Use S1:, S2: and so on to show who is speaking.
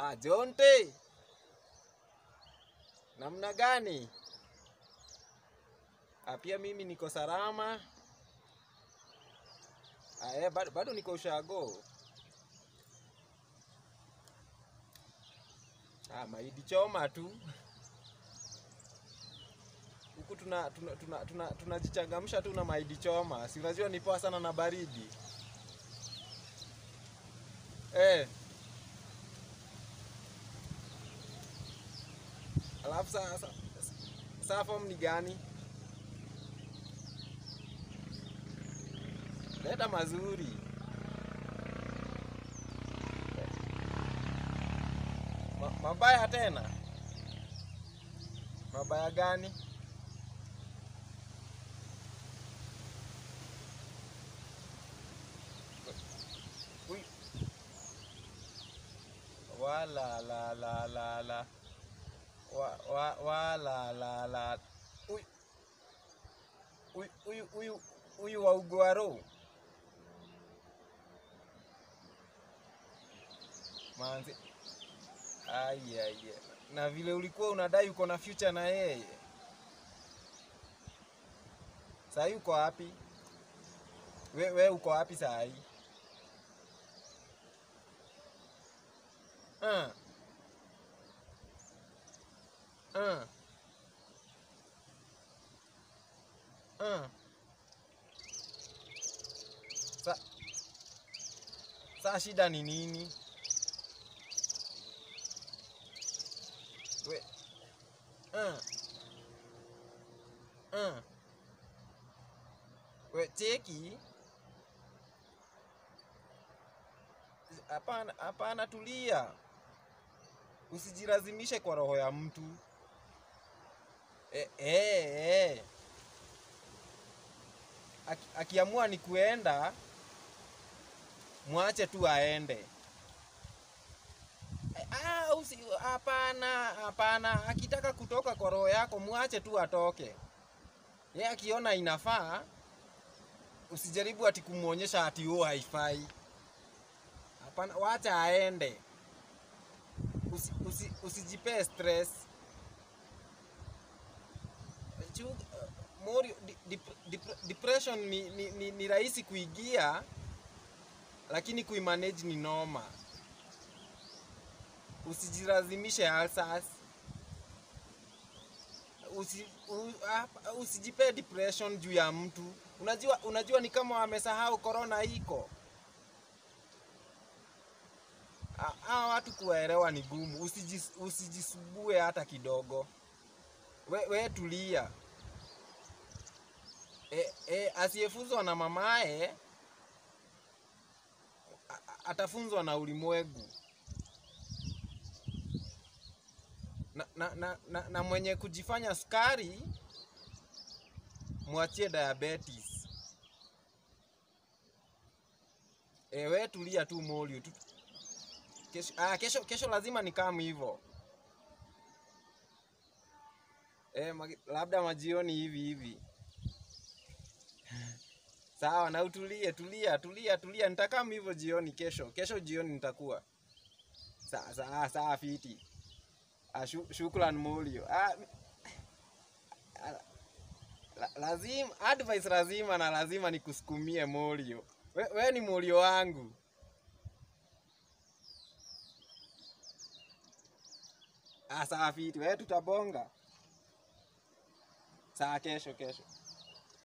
S1: Ah, Jonte. Namna gani? Ah, pia mimi niko salama. Ah, eh, bado, bado niko ushago. Ah, mahindi choma tu. Huku tuna tuna tuna tuna tunajichangamsha tu na mahindi choma. Si unajua ni poa sana na baridi. Eh. Alafu sa, sa, sa form ni gani? Leta mazuri. Ma, mabaya tena? Mabaya gani? Ui. Wala la la la la. Wa wa wa la la la. Ui. Ui huyu huyu huyu wa Ugwaro. Manzi. Ai ai. ai. Na vile ulikuwa unadai uko na future na yeye. Saa hii uko wapi? We, we uko wapi saa hii? Ah. Ah. Ah. Sa, saa shida ni nini? We. Ah. Ah. We cheki. Hapana, hapana, tulia. Usijilazimishe kwa roho ya mtu. Eh, eh, eh. Aki, akiamua ni kuenda, mwache tu aende. Eh, ah, usi, hapana, hapana. Akitaka kutoka kwa roho yako, mwache tu atoke. Ye akiona inafaa, usijaribu ati kumwonyesha ati huo haifai. Hapana, wacha aende. Usi, usi, usijipee stress. Chu- Mori, di- dep- dep- depression ni, ni, ni, ni rahisi kuigia, lakini kuimanage ni noma. Usijilazimishe alsas. Usi, u, hapa- usijipee depression juu ya mtu. Unajua, unajua ni kama wamesahau corona iko. Ha- Hawa watu kuwaelewa ni gumu. Usijis, usijisubue hata kidogo. We, we tulia. E, e, asiyefunzwa na mamaye a- a- atafunzwa na ulimwengu. Na, na, na, na, na mwenye kujifanya sukari mwachie diabetes. E, we tulia tu Molio tu. Kesho, ah, kesho, kesho lazima nikamu hivyo. E, magi- labda majioni hivi hivi. Sawa, na utulie, tulia, tulia, tulia. Nitakaa hivyo jioni kesho. Kesho jioni nitakuwa. Sawa, sawa, sawa fiti. Ah, shu, shukran Molio. Ah, mi- ah, la, lazima advice lazima na lazima nikusukumie Molio. We, we ni Molio wangu. Ah, sawa fiti. We tutabonga. Sawa kesho kesho.